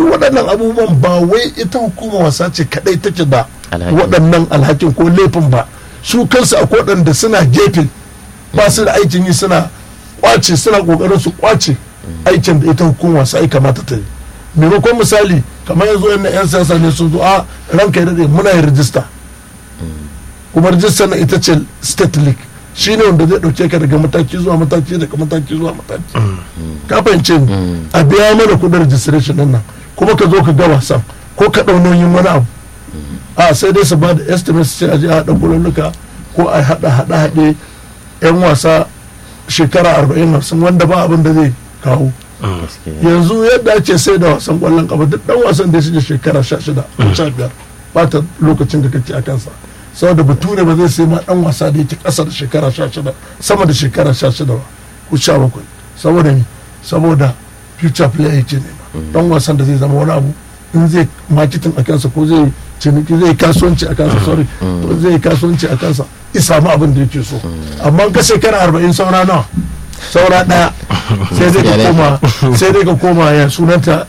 duk waɗannan abubuwan ba wai ita hukuma wasa ce kadai take da Alhakin. waɗannan alhakin ko laifin ba su kansu a waɗanda suna gefe ba su da aikin yi suna kwace suna kokarin su kwace aikin da ita hukuma wasa ai kamata ta yi maimakon misali kamar yanzu yan yan siyasa ne sun zo a ranka ya daɗe muna yin rijista kuma rijistar na ita ce state league shi ne wanda zai ɗauke ka daga mataki zuwa mataki daga mataki zuwa mataki ka fahimce ni a biya mana kudin registration din nan kuma ka zo ka ga wasan ko ka ɗau nauyin wani abu a sai dai su ba da estimate sai a je a haɗa kululuka ko a haɗa haɗa haɗe yan wasa shekara arba'in hamsin wanda ba abin da zai kawo yanzu yadda ake sai da wasan kwallon kafa duk dan wasan da ya shige shekara sha shida ko sha biyar ba ta lokacin da kake a kansa saboda bature ba zai sai ma dan wasa da yake kasa da shekara sha shida sama da shekara sha shida ba ko sha bakwai saboda me saboda future player yake nema dan wasan da zai zama wani abu in zai marketing a kansa ko zai ciniki zai kasuwanci a kansa sorry to zai kasuwanci a kansa ya samu abin da yake so amma ka shekara arba'in saura nawa saura daya sai dai ka koma sai dai ka koma ya sunanta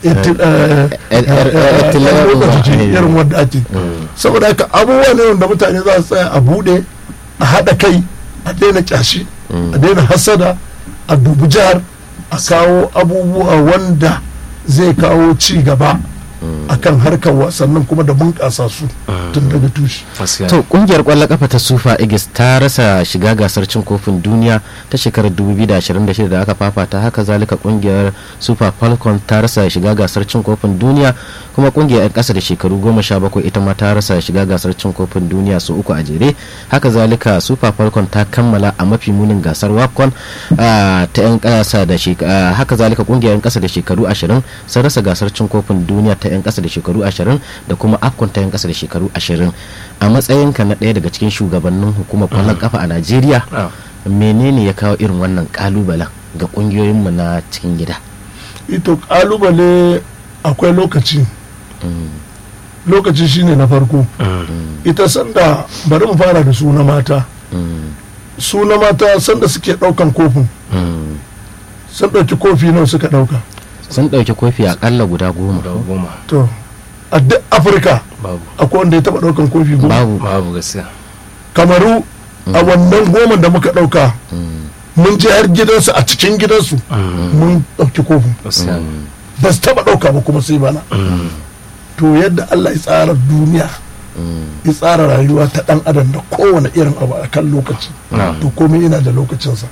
irin wadda ake saboda haka abubuwa ne wanda mutane za su tsaya a bude a haɗa kai a daina kyashi a daina hasada a dubi jihar a kawo abubuwa wanda zai kawo ci gaba akan harkar wasannin kuma da bunƙasa su tun daga tushe. to kungiyar kwallon kafa ta sufa igis ta rasa shiga gasar cin kofin duniya ta shekarar 2026 da aka fafata haka zalika kungiyar super falcon ta rasa shiga gasar cin kofin duniya kuma kungiyar 'yan kasa da shekaru 17 ita ma ta rasa shiga gasar cin kofin duniya su uku a jere haka zalika super falcon ta kammala a mafi munin gasar wafcon ta 'yan kasa da haka zalika kungiyar 'yan kasa da shekaru 20 sun rasa gasar cin kofin duniya ta 'yan kasa da shekaru 20 da kuma afcon ta 'yan kasa da shekaru 20 a matsayinka na ɗaya daga cikin shugabannin hukumar kwallon kafa a najeriya menene ya kawo irin wannan kalubalen ga kungiyoyinmu na cikin gida ito kalubale akwai lokaci lokaci shine na farko ita sanda bari mu fara da su na mata su na mata sanda suke daukan kofin sun dauki kofi nawa suka dauka sun dauki kofi akalla guda goma to a duk afirka akwai wanda ya taba daukan kofi goma babu babu gaskiya kamaru a wannan goma da muka dauka mun je har gidansu a cikin gidansu mun dauki kofin ba su taba dauka ba kuma sai bana to yadda allah ya tsara duniya ya tsara rayuwa ta dan adam da kowane irin abu a kan lokaci to komai ina da lokacinsa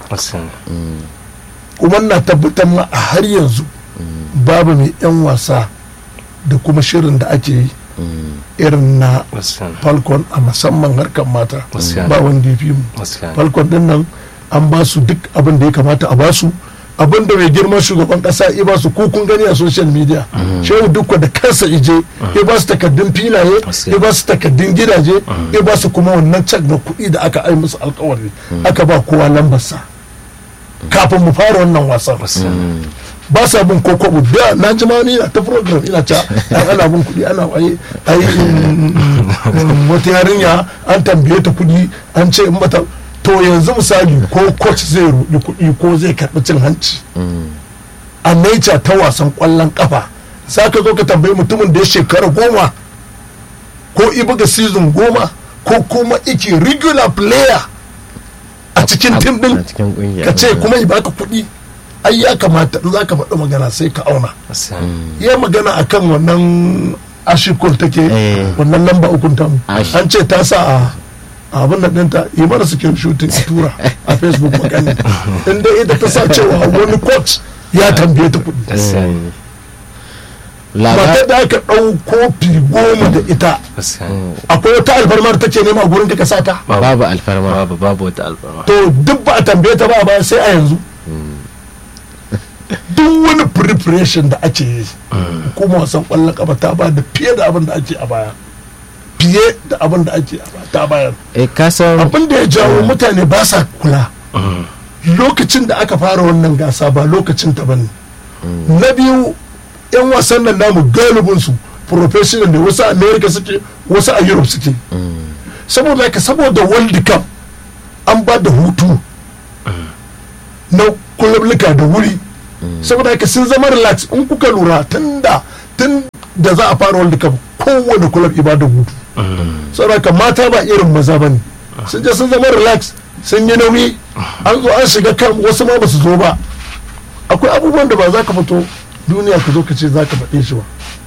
kuma na tabbatar ma a har yanzu babu mai 'yan wasa da kuma shirin da ake yi irin na falcon a musamman harkar mata ba wanda ya fi mu falcon din nan an ba su duk abin da ya kamata a ba su abin da mai girman shugaban kasa ya ba su ko kun gani a social media shehu dukwa da kansa ije ya ba su takaddun filaye ya ba su takaddun gidaje ya ba su kuma wannan cak na kuɗi da aka ai musu alkawari aka ba kowa lambarsa kafin mu fara wannan wasan ba sa bin ko kwabo da na ji ma ni ta program ina ta an ana bin kuɗi ana waye ai wata yarinya an tambaye ta kuɗi an ce in mata to yanzu misali ko coach zai ruɗi kuɗi ko zai karɓi cin hanci a nature ta wasan ƙwallon ƙafa za ka zo ka tambayi mutumin da ya shekara goma ko ibuga season goma ko kuma iki regular player a cikin tim din ka ce kuma yi baka kuɗi ai ya kamata in za ka faɗi magana sai ka auna ya magana akan wannan ashikul take wannan lamba ukun tamu an ce ta sa a abin da ɗinta yi mana suke shooting a tura a facebook magana inda ita ta sa cewa wani coach ya tambaye ta kuɗi matar da aka ɗau kofi goma da ita akwai wata alfarmar ta ce nema gurin ka sa ta babu alfarma babu babu wata alfarma to duk ba a tambaye ta ba ba sai a yanzu duk wani preparation da ake yi kuma wasan kwallon kafa ta ba da fiye da abin da ake a baya fiye da abin da ake a baya ta bayar abin da ya jawo mutane ba sa kula lokacin da aka fara wannan gasa ba lokacin ta bane na biyu yan wasan nan namu galibin su professional ne wasu a america suke wasu a europe suke saboda haka saboda world cup an ba da hutu na kulubluka da wuri saboda haka sun zama relax in kuka lura tun da tun da za a fara world cup kowane club ibada hutu saboda mata ba irin maza bane sun je sun zama relax sun yi nauyi an zo an shiga kan wasu ma ba su zo ba akwai abubuwan da ba za ka fito duniya ka zo ka ce za ka faɗe shi ba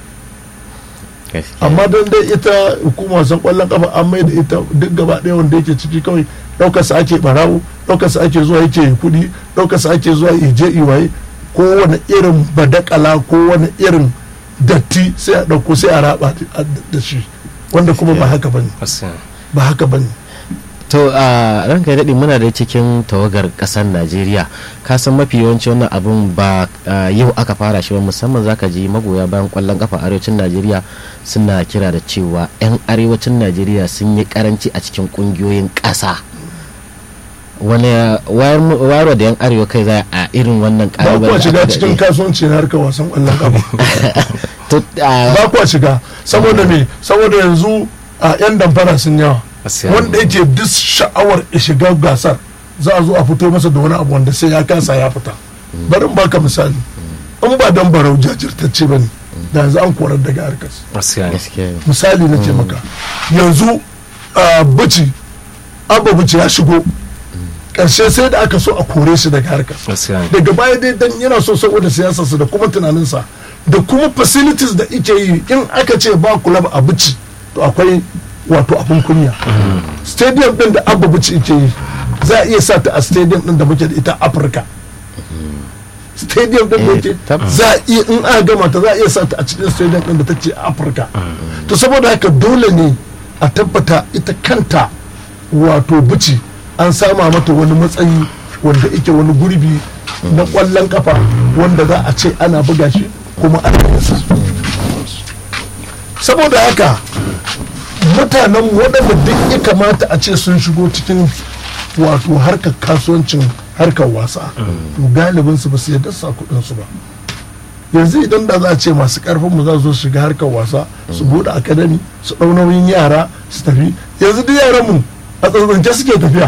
amma don dai ita hukumar wasan kwallon kafa an mai da ita duk gaba ɗaya wanda yake ciki kawai ɗaukarsa ake barawo ɗaukarsa ake zuwa yake kuɗi ɗaukarsa ake zuwa ije iwaye kowane irin badakala ko wani irin datti sai a ɗauko sai a raba da shi wanda kuma ba haka bane ba haka bane to a ranka ya daɗe muna da cikin tawagar ƙasar najeriya ka san mafi yawanci wannan abun ba yau aka fara shi ba musamman zaka ji magoya bayan ƙwallon kafa arewacin najeriya suna kira da cewa 'yan arewacin najeriya sun yi karanci a cikin ƙungiyoyin ƙasa wani wayarwa da yan arewa kai za a irin wannan ba kuwa shiga cikin kasuwanci na harkar wasan ƙwallon kafa ba kuwa shiga saboda me saboda yanzu a 'yan damfara sun yawa wanda yake duk sha'awar ya shiga gasar za a zo a fito masa da wani abu wanda sai ya kasa ya fita bari baka misali in ba dan barau jajirtacce ba ne da yanzu an korar daga harkar misali na ce maka yanzu bici abba bici ya shigo karshe sai da aka so a kore shi daga harkar daga baya dai dan yana so saboda siyasarsa da kuma tunaninsa da kuma facilities da ike yi in aka ce ba kulab a bici to akwai wato abin kunya stadium din da abba bici ike yi za a iya sa ta a stadium din da muke da ita afirka stadium din da ke za a iya in aka gama ta za a iya sa ta a cikin stadium din da ta ce afirka to saboda haka dole ne a tabbata ita kanta wato bici an sama mata wani matsayi wanda ike wani gurbi na kwallon kafa wanda za a ce ana buga shi kuma ana yasa saboda haka mutanen waɗanda duk ya kamata a ce sun shigo cikin wato harkar kasuwancin harkar wasa to galibin su ba su yadda sa kudin su ba yanzu idan da za a ce masu karfin mu za su shiga harkar wasa su bude akadami su ɗau nauyin yara su tafi yanzu duk yaran mu a tsantsance suke tafiya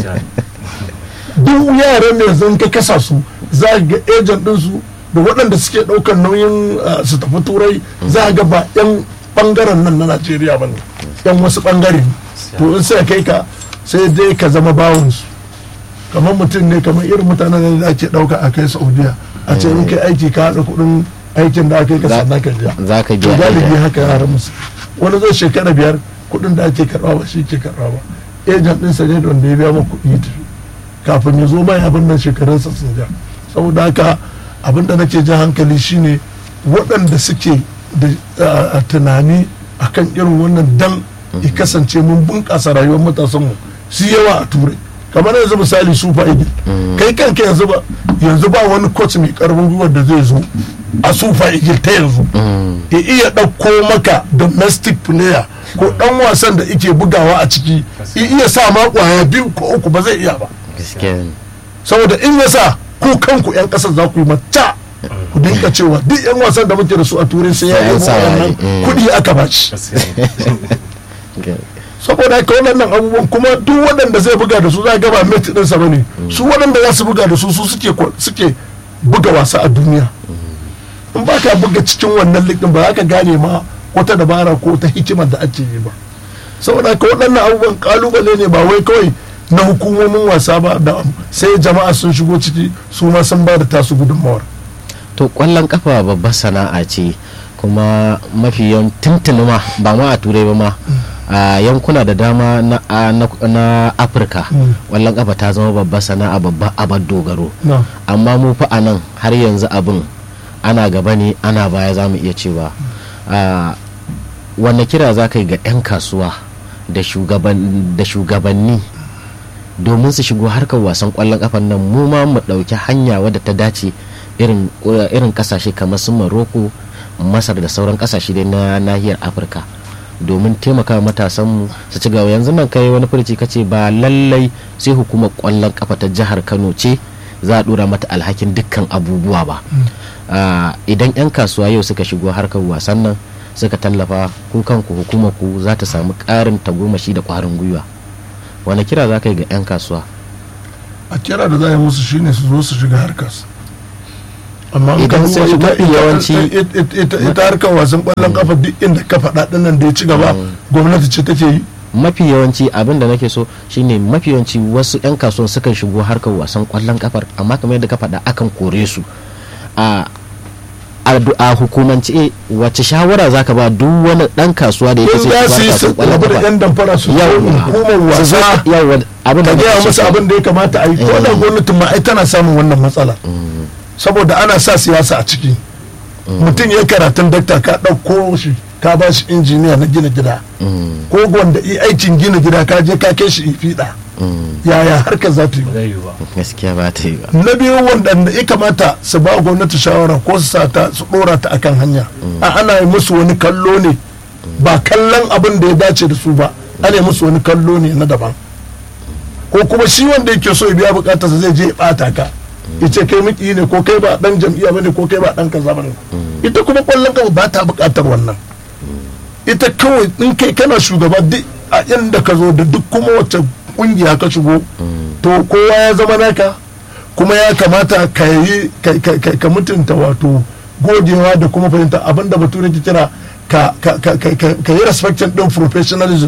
duk yaran ne yanzu ka kasa su za ga ejan din su da waɗanda suke ɗaukar nauyin su tafi turai za ga ba 'yan bangaren nan na najeriya ba ne yan wasu bangare ne to in sai kai ka sai dai ka zama bawansu kamar mutum ne kamar irin mutanen da ake ɗauka a kai saudiya a ce in kai aiki ka haɗa kuɗin aikin da aka yi ka sannan ka biya za ka to galibi haka yaran musu wani zai shekara biyar kuɗin da ake karɓa ba shi ke karɓa ba ejan ɗinsa ne da wanda ya biya ma kuɗi ya tafi kafin ya zo mai abin nan shekarunsa sun ja saboda haka abin da nake jan hankali shine waɗanda suke da tunani akan irin wannan dan ya kasance mun bunƙasa rayuwar matasanmu su yawa a turai kamar yanzu misali super eagle kai kanka yanzu ba yanzu ba wani coach mai karfin gwiwar da zai zo a super eagle ta yanzu ya iya ɗauko maka domestic player ko ɗan wasan da ike bugawa a ciki ya iya sa ma kwaya biyu ko uku ba zai iya ba saboda in ya sa ku kanku 'yan ƙasar za ku yi mata ku dinka cewa duk 'yan wasan da muke da su a turai sai ya yi wannan kuɗi aka ba shi saboda haka waɗannan abubuwan kuma duk waɗanda zai buga da su za gaba mate ɗinsa ba ne su waɗanda za su buga da su su suke buga wasa a duniya in ba ka buga cikin wannan likin ba za ka gane ma wata dabara ko ta hikimar da ake yi ba saboda haka waɗannan abubuwan kalubale ne ba wai kawai na hukumomin wasa ba da sai jama'a sun shigo ciki su ma sun ba da tasu gudunmawar to kwallon kafa babbar sana'a ce kuma mafi yawan tuntuni ma ba ma a turai ba ma a yankuna da dama na afirka kwallon kafa ta zama babbar sana'a babbar abar dogaro amma mu fa a nan har yanzu abin ana gaba ne ana baya za mu iya cewa wanne kira za ka yi ga 'yan kasuwa da shugabanni domin su shigo harkar wasan kwallon kafan nan mu ma mu ɗauki hanya wadda ta dace irin kasashe kamar su maroko masar da sauran kasashe dai na nahiyar afirka domin taimaka matasanmu su ci gaba yanzu nan kai wani furici kace ba lallai sai hukumar kwallon kafa ta jihar kano ce za a dora mata alhakin dukkan abubuwa ba idan 'yan kasuwa yau suka shigo harkar wasan nan suka tallafa ku kanku hukumar ku za ta samu ƙarin tagomashi da ƙwarin gwiwa wani kira za ka yi ga 'yan kasuwa a kira da za a yi musu shine su zo su shiga harkar amma in ka Idan sai duba ita- mafi ita- yawanci- ita- ita- ita ita harkar wasan kwallon kafa duk inda ka faɗa dinnan da ya ci gaba gwamnati ce take yi mafi yawanci abin da nake so shine mafi yawanci wasu 'yan kasuwan sukan shigo harkar wasan kwallon kafar amma kamar yadda ka faɗa akan kore su a a du- a hukumance eh, wace shawara zaka ba duk wani dan kasuwa da yake in so za ya su yi shiga su harkar kwallon rabu da kafa yan damfara su zo Yawwa. hukumar Su zo- wasa yawwa abin da ka nake gaya so musu kenan. abin da ya kamata a yi ko da Eh. gwamnatin ma ai tana samun wannan matsala saboda ana sa siyasa a ciki mutum ya karatun dakta ka ɗauko shi ka ba shi injiniya na gina gida Mm, ko wanda i aikin gina gida ka je ka kai shi fiɗa mm, yaya harkar za ta yi zai yi ba gaskiya ba ta yi ba na biyu wanda ya kamata su ba gwamnati shawara ko su sa ta su dora ta akan hanya a ana yi musu wani kallo ne ba kallon abin da ya dace da su ba ana yi musu wani kallo ne na daban ko kuma shi wanda yake so ya biya bukatarsa zai je ya bata ka ya ce kai miki ne ko kai ba dan jam'iyya bane ko kai ba dan kaza bane ita kuma kwallon kafa ba ta bukatar wannan ita kawai in kai kana shugaba duk a inda ka zo da duk kuma wacce kungiya ka shigo to kowa ya zama naka kuma ya kamata ka yi ka- ka- ka- ka mutunta wato gogewa da kuma fahimta abinda bature ke kira ka ka- ka- ka- ka- ka yi respecting din professionalism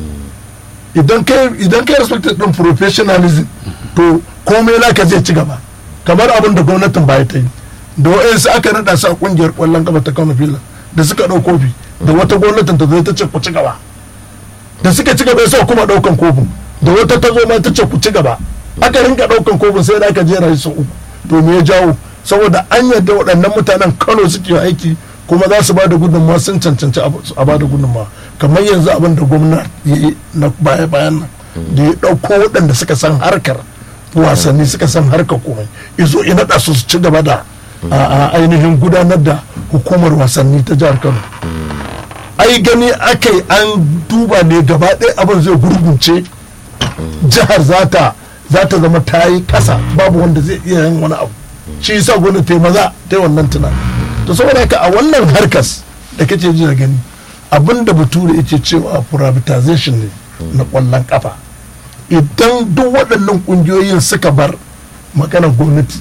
idan kai idan kai respecting din professionalism to komai naka zai ci gaba kamar abin da gwamnatin baya ta yi da wa'yansu aka nada su a kungiyar kwallon kafa ta kano filan da suka ɗau kofi da wata gwamnatin ta zo ta ce ku ci gaba da suka ci gaba sai kuma ɗaukan kofin da wata ta zo ma ta ce ku ci gaba aka rinka ɗaukan kofin sai da aka jera shi sau uku to me ya jawo saboda an yadda waɗannan mutanen kano suke aiki kuma za su ba da gudunmawa sun cancanci a ba da gudunmawa kamar yanzu abin da gwamna ya yi na baya bayan nan da ya ɗauko waɗanda suka san harkar wasanni suka san harkar komai izo ya naɗa su su ci gaba da a a ainihin gudanar da hukumar wasanni ta jihar kano ai gani aka yi an duba ne gaba ɗaya abin zai gurgunce jihar za ta za ta zama ta yi ƙasa babu wanda zai iya yin wani abu shi yasa gwamnati ta yi maza ta yi wannan tunani to saboda haka a wannan harkas da kake ji da gani abin da bature yake cewa privatization ne na ƙwallon kafa idan duk waɗannan ƙungiyoyin suka bar maganar gwamnati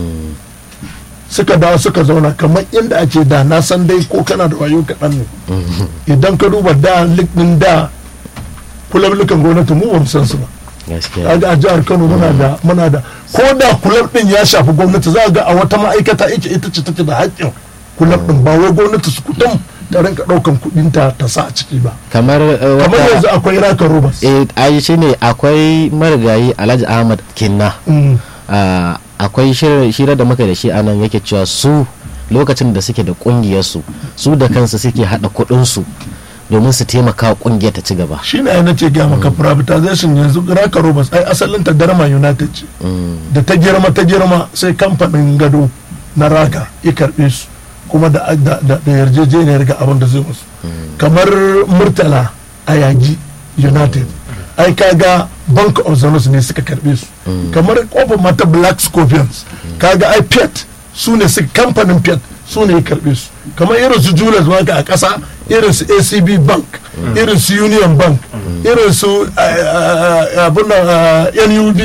suka dawo suka zauna kamar inda ake da na san dai ko kana da wayo kaɗan ne idan ka duba da lik ɗin da kulablukan gwamnati mu ba mu san su ba gaskiya kaga a jihar Kano muna da muna da ko da kulab ɗin ya shafi gwamnati za ga a wata ma'aikata ita ita ce take da haƙƙin kulab ɗin ba wai gwamnati su kutum ta rinka ɗaukan kuɗin ta ta sa a ciki ba kamar eh, kamar wata yanzu akwai raka robas eh ai shine akwai marigayi Alhaji Ahmad Kinna Mm. Ah, akwai shira da muka da shi a nan yake cewa su lokacin da suke da kungiyarsu su da kansu suke hada kudinsu domin su taimaka wa kungiyar ta ci gaba shi ne na ce gaya maka privatization yanzu raka robas ai asalin ta darma united ce da ta girma ta girma sai kamfanin gado na raka ya karbe su kuma da da da da yarjejeniyar ga abin da zai musu kamar murtala a yagi united ai kaga bank of the North ne suka karbe su kamar kofar mata black scorpions kaga ai pet su ne su kamfanin pet su ne ya karbe su kamar irin su julius waka a ƙasa irin su acb bank irin su union bank irin su abin nan nud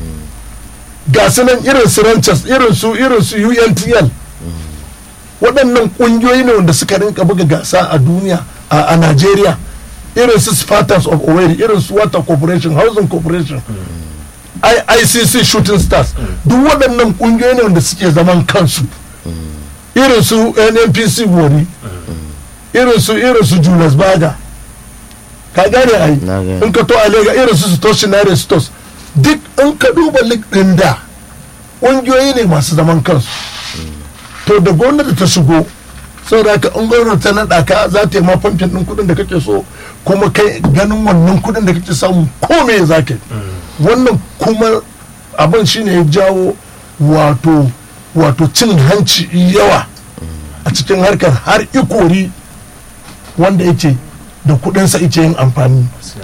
ga su nan irin su ranchers irin su irin su untl waɗannan ƙungiyoyi ne wanda suka rinka buga gasa a duniya a a Najeriya irin su Spartans of Owerri irin su Water Corporation Housing Corporation I- ICC Shooting Stars duk waɗannan ƙungiyoyi ne wanda suke zaman kansu irin su NNPC Wari irin su irin su Julius Baga ka gane ai Na gane. in ka to a lega irin su Stationary Stores duk in ka duba lig ɗin da ƙungiyoyi ne masu zaman kansu to da gwamnati ta shigo saboda haka in gwamnati ta naɗa ka za ta yi ma famfin ɗin kuɗin da kake so kuma kai ganin wannan kuɗin da kake samu ko me za ka yi wannan kuma abin shine ya jawo wato wato cin hanci yawa a cikin harkar har ikori wanda yake da kuɗinsa yake yin amfani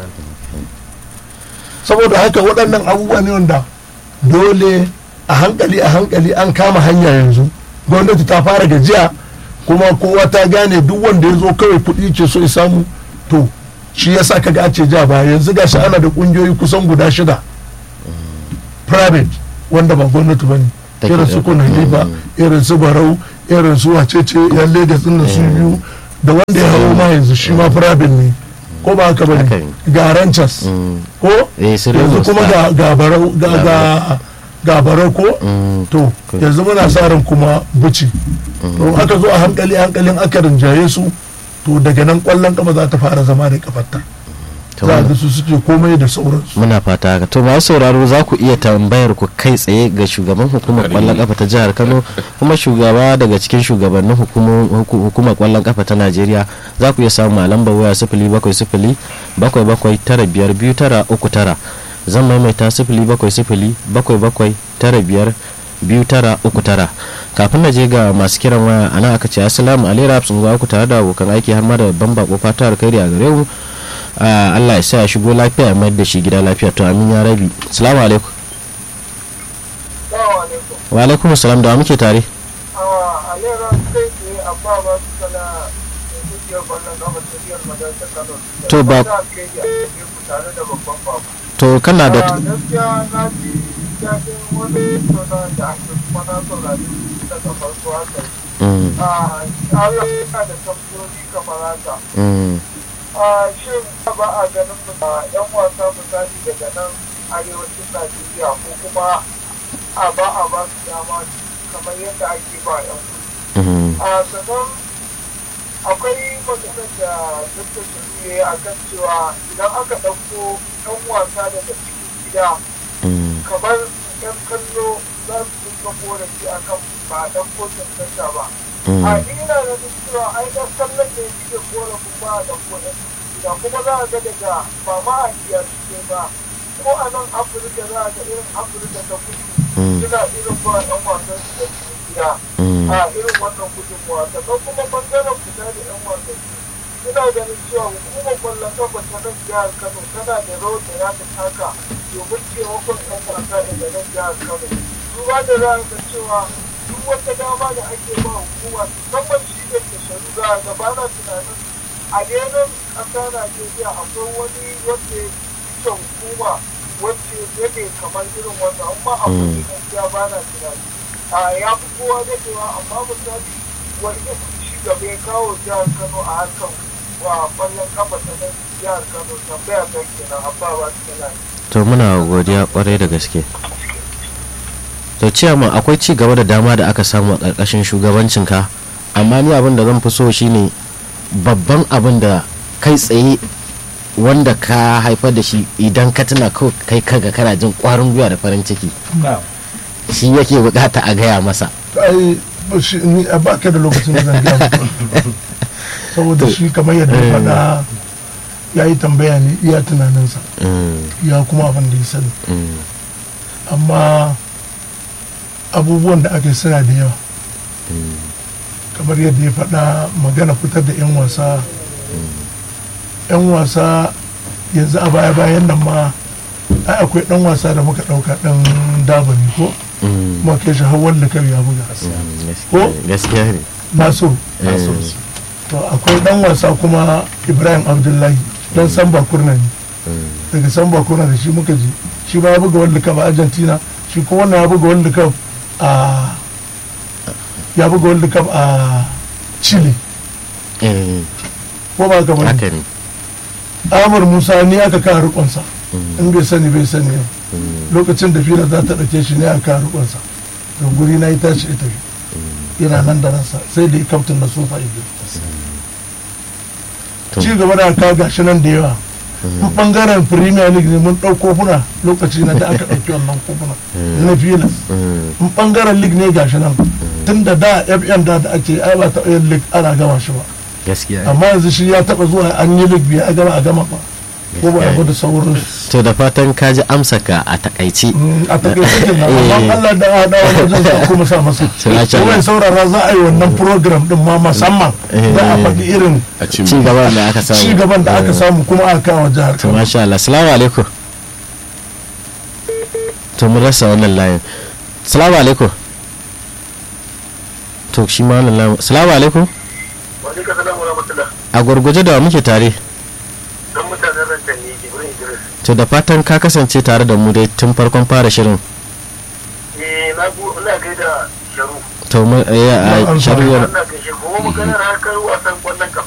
saboda haka waɗannan abubuwa ne wanda dole a hankali a hankali an kama hanya yanzu gwamnati ta fara gajiya kuma kowa ta gane duk wanda ya zo kawai kuɗi ke so ya samu to shi ya sa kaga ce ja ba yanzu gashi ana da ƙungiyoyi kusan guda shida private wanda ba gwamnati ba ne Take irin su ɗauka. kun halifa irin su barau irin su wacece yan lagos din da su biyu da wanda ya hawo ma yanzu shi ma firabin ne ko ba haka bane Haka ne. ga ranchas Mm. ko Eh, su yanzu Remo kuma Star. ga ga barau ga ga ga barau ko Mm. to yanzu muna sa ran kuma buci don aka zo a hankali hankalin aka rinjaye su to daga nan kwallon kafa za ta fara zama da kafarta To, za a ga su suke komai da sauransu muna fata haka to masu sauraro za ku iya tambayar ku kai tsaye ga shugaban hukumar kwallon kafa ta jihar kano kuma shugaba daga cikin shugabannin hukumo- huku- hukumar kwallon kafa ta najeriya za ku iya samu a lambar waya sifili bakwai sifili bakwai bakwai tara biyar biyu tara uku tara zan maimaita sifili bakwai sifili bakwai bakwai tara biyar biyu tara uku tara kafin na je ga masu kiran waya ana aka ce assalamu alaikum sun ku tare da abokan aiki har ma da babban bako fata alkhairi a gare mu Ah, Allah ya sa ya shigo lafiya ya mayar da shi gida lafiya to amin ya rabi salamu alaikum Assalamu alaikum. wa alaikum salam da wa muke tare a lera sai ke a ba ba su kana da kungiyar kwallon kafa ta biyar madarsa kano To ba- da ke yi a cikin ku tare da babban babu to kana da a gaskiya na ji daɗin wani sona da ake kuma na saurari daga farko haka Mm, a Allah yana da tambayoyi kamar haka mm, a shin ba a ganin mu da yan wasa misali daga nan arewacin Najeriya ko kuma a ba a ba su dama kamar yadda ake ba yan kudu mm, a sannan akwai maganar da dr shirye a kan cewa idan aka ɗauko ɗan wasa daga cikin gida mm, kamar yan kallo za su dinga korafi a kan ba a ɗauko cancanta ba a mm, ina da cewa ai ɗan kallon da suke korafin ba a ɗauko ɗan gida kuma za a ga daga ba ma a iya suke ba ko a nan afirka za a ga irin afirka ta kudu mm, suna irin ba ɗan wasan su da cikin gida mm. a irin wannan gudunmuwa sannan kuma bangaren fita da yan wasanni ina ganin cewa hukumar kwallon kafa ta nan jihar kano tana da rawar da za ta taka domin taimakon yan wasa daga nan jihar kano duba da za ga cewa duk wata dama da ake ba hukuma musamman shi da ke sharu za a gaba na tunanin a daidai ƙasa najeriya akwai wani wanda ya fice hukuma wacce yake kamar irin wannan amma akwai ne gaskiya ba na tunani a ya fi kowa dadewa amma misali wani irin ci gaba ya kawo jihar kano a harkar wa kwallon kafa ta nan jihar kano tambaya ta kenan abba ba su kenan to muna godiya kwarai da gaske to ciyama akwai ci gaba da dama da aka samu a ƙarƙashin shugabancinka amma ni abin da zan fi so shine babban abin da kai tsaye wanda ka haifar da shi idan ka tuna kawai kai kaga kana jin ƙwarin gwiwa da farin ciki shi yake bukata a gaya masa ai ba shi ni a baka da lokacin da zan gaya maka. saboda shi kamar yadda ya faɗa ya yi tambaya ne iya tunaninsa Mm, ya kuma abin da ya sani mm, amma abubuwan da aka yi suna da yawa kamar yadda ya faɗa magana fitar da 'yan wasa 'yan wasa yanzu a baya bayan nan ma ai akwai ɗan wasa da muka ɗauka ɗan dabani ko mm, kuma kai shi hawan da ya buga mm, Ko? gaskiya- gaskiya ne nasiru Eh, to akwai ɗan wasa kuma ibrahim abdullahi dan samba kurna ne mm, daga samba kurna da shi muka je shi ba ya buga world cup a argentina shi ko wannan ya buga world cup a ya buga world cup a chile eh, ko ba ka bane haka ne amur musa ni aka kawo rikonsa Mm, in bai sani bai sani yau mm, lokacin da fira za ta ɗauke shi ne aka kawo rikonsa da guri na yi tashi ita yana nan da ransa sai da ya kaftin na sofa ido To. ci gaba da aka gashi nan da yawa in bangaren premier league ne mun ɗau kofuna lokaci na da aka ɗauki wannan kofuna na filas mm, in bangaren league ne gashi nan tun da da fm da da ake ai ba taɓa yin league ana gama shi ba gaskiya ne. amma yanzu shi ya taɓa zuwa an yi league biya a gama a gama ba ko ba a da sauransu to da fatan ka ji amsa ka a takaice Mm, a takaice kenan amma Allah da a dawo wajen sa kuma sa masa Masha Allah. kuma saurara za a yi wannan program din ma musamman za a faɗi irin a ci cin gaba da aka ci samu gaban da aka samu kuma aka kawo jihar to Kano masha Allah salamu alaikum to mun rasa wannan layin salamu alaikum to shi ma wannan layin salamu alaikum wani ka salamu rahmatullah a gurguje da wa muke tare don mutanen rantan ne jibrin idris to da fatan ka kasance tare da mu dai tun farkon fara shirin eh na na go ina gaida sharu to mu eh, a an samu. sharuwar ina gaishe kuma maganar harkar wasan kwallon kafa